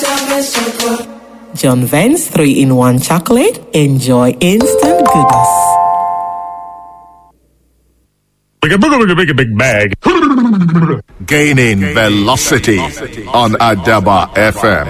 John Vance 3 in 1 chocolate. Enjoy instant goodness. Like a big, big, big bag. Gaining velocity on Adaba FM.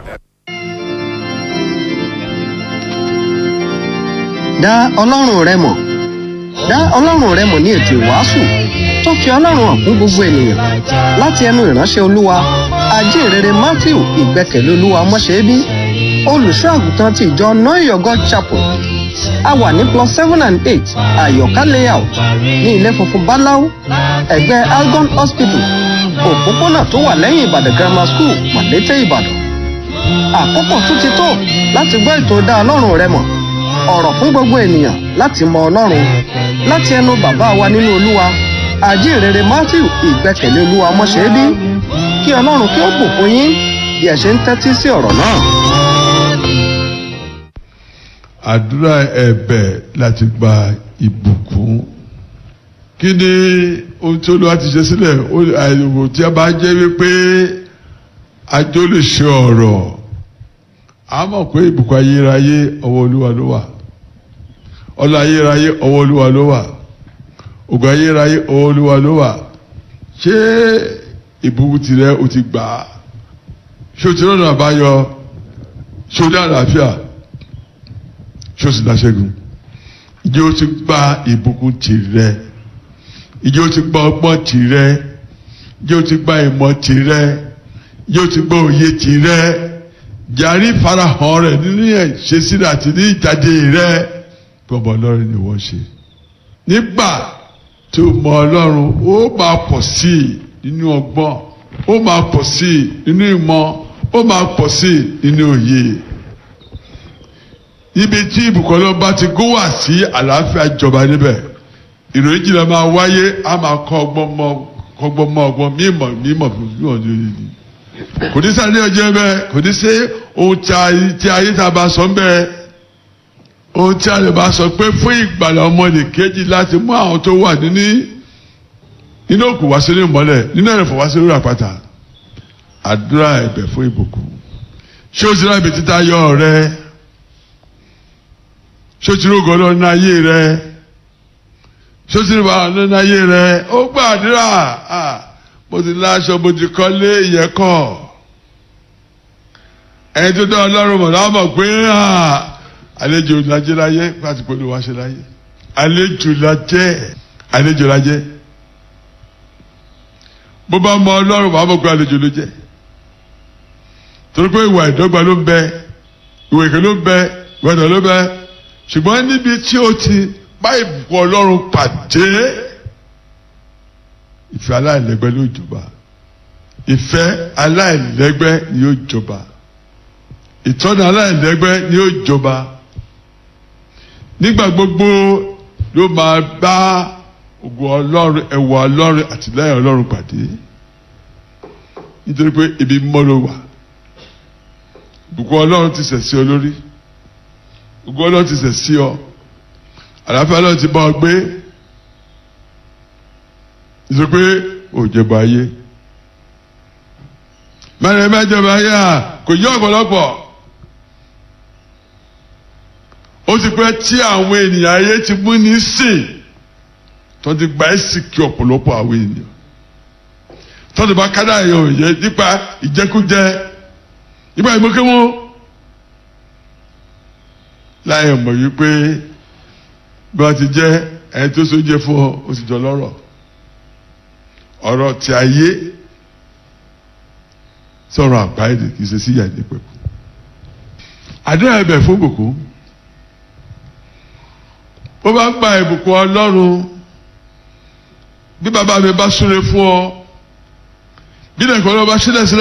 dá ọlọ́run rẹ mọ̀ dá ọlọ́run rẹ mọ̀ ní ètò ìwàásù tó fi ọlọ́run hàn fún gbogbo ènìyàn láti ẹnu ìránṣẹ́ olúwa ajínrere matthew ìgbẹ́kẹ̀lé olúwa mọ́ṣẹ́bí olùṣọ́ àgùntàn ti ìjọ noyogo chapel a wà ní plus seven and eight àyọ̀ká layout ní ilé funfun báláú ẹ̀gbẹ́ algon hospital òpópónà tó wà lẹ́yìn ìbàdàn grammar school màlété ìbàdàn àkókò tún ti tó láti gbọ́ ètò dá ọlọ́run rẹ mọ̀ ọ̀rọ̀ fún gbogbo ènìyàn láti mọ ọlọ́run láti ẹnu bàbá wa nínú olúwa àjíǹrere matthew ìgbẹ́kẹ̀lé olúwa mọ́ṣẹ́bí kí ọlọ́run kí ó bùkún yín bí ẹ ṣe ń tẹ́tí sí ọ̀rọ̀ náà. àdúrà ẹ̀bẹ̀ láti gba ìbùkún kí ni ohun tí olúwa ti ṣe sílẹ̀ àìwò tí a bá jẹ́ wípé ajó lè ṣe ọ̀rọ̀ a mọ̀ pé ìbùkún ayérayé ọwọ́ olúwa ló wà ọlọ́ ayérayé ọwọ́ olúwa ló wà ògùn ayérayé ọwọ́ olúwa ló wà ṣé ìbùkún tirẹ̀ o ti gbà á ṣé o ti rọ̀nà àbáyọ ṣé o ní àlàáfíà ṣé o sì dáṣẹ́gun ìjẹ́ o ti gba ìbùkún tirẹ̀ ìjẹ́ o ti gba ọgbọ́n tirẹ̀ ìjẹ́ o ti gba ìmọ̀ tirẹ̀ ìjẹ́ o ti gba òye tirẹ̀ jàrí farahàn rẹ̀ nínú ìṣesílẹ̀ àti ní ìjáde rẹ̀ gbọmọ ọlọ́run ni wọ́n ṣe nígbà tó mọ ọlọ́run ó máa pọ̀ sí i nínú ọgbọ́n ó máa pọ̀ sí i nínú ìmọ̀ ó máa pọ̀ sí i nínú òye ibi tí ìbùkún ọlọ́run bá ti gún wá sí àlàáfíà jọba níbẹ̀ ìròyìn jìnnà máa wáyé á máa kọ́ ọgbọ́n mọ́ ọgbọ́n mọ́ ọgbọ́n mímọ̀ mímọ̀ fún mímọ̀ ní òye ni kò ní sáré ọjọ́ bẹ́ẹ̀ kò ní ṣe ohun tí ayé tá a bá sọ bẹ́ẹ̀ ohun tí a lè bá sọ pé fún ìgbàlà ọmọdé kejì láti mú àwọn tó wà nínú nínú òkú wá sínú ìmọ́lẹ̀ nínú ẹ̀rẹ̀fọ̀ wá sínú àpáta àdúrà ẹ̀bẹ̀ fún ìbùkún ṣé o ti rà ibi títa yọ rẹ ṣé o ti rògọ́ lọ ní ayé rẹ ṣé o ti rí bàbá ní ayé rẹ ó gbàdúrà mo ti láṣọ mo ti kọ́lé ìyẹn kọ́ ẹni tó dá ọlọ́run mọ̀ náà mọ̀ pé àlejò lajẹ́ láyé láti pẹ̀lú wa ṣe láyé àlejò lajẹ́ àlejò lajẹ́ bó bá mọ ọlọ́run wàá mọ̀ pé àlejò ló jẹ́ torí pé ìwà ìdọ́gba ló ń bẹ ìwà ìkẹ́ ló ń bẹ ìwà ìdọ̀ ló ń bẹ ṣùgbọ́n níbi tí ó ti bá ìbùkún ọlọ́run pàdé ìfẹ́ aláìlẹ́gbẹ́ ló jọba ìfẹ́ aláìlẹ́gbẹ́ ni yóò jọba ìtọ́ni aláìlẹ́gbẹ́ ni yóò jọba nígbà gbogbo ló máa bá ògùn ọlọ́run ẹ̀wọ̀ ọlọ́run àtìlẹ́yìn ọlọ́run pàdé nítorí pé ibi mímọ́ ló wà ògùn ọlọ́run ti sẹ̀ sí ọ lórí ògùn ọlọ́run ti sẹ̀ sí ọ àlàáfíà ọlọ́run ti bá ọ gbé nítorí pé òjọba ayé mẹ́rin mẹ́jọba ayé à kò yí ọ̀pọ̀lọpọ̀ ó ti pẹ́ tí àwọn ènìyàn ayé ti mú ní sìn tó ti gba ẹ́sìkì ọ̀pọ̀lọpọ̀ àwọn ènìyàn tó ti bá kádà yẹn ò yẹ nípa ìjẹkújẹ nípa ìmọ̀kéwọ́ láyé mọ̀ wípé bí wọ́n ti jẹ́ ẹni tó sóúnjẹ fún ọ ó sì jọ lọ́rọ̀ ọ̀rọ̀ tí ayé sọ̀rọ̀ àgbáyé kì í ṣe sí ìyàdí pẹ̀kú. àdúrà ẹ̀bẹ̀ fún ìbùkún bó bá gba ìbùkún ọlọ́run bí bàbá mi bá súre fún ọ bí nàìjíríà bá sílẹ̀ sílẹ̀.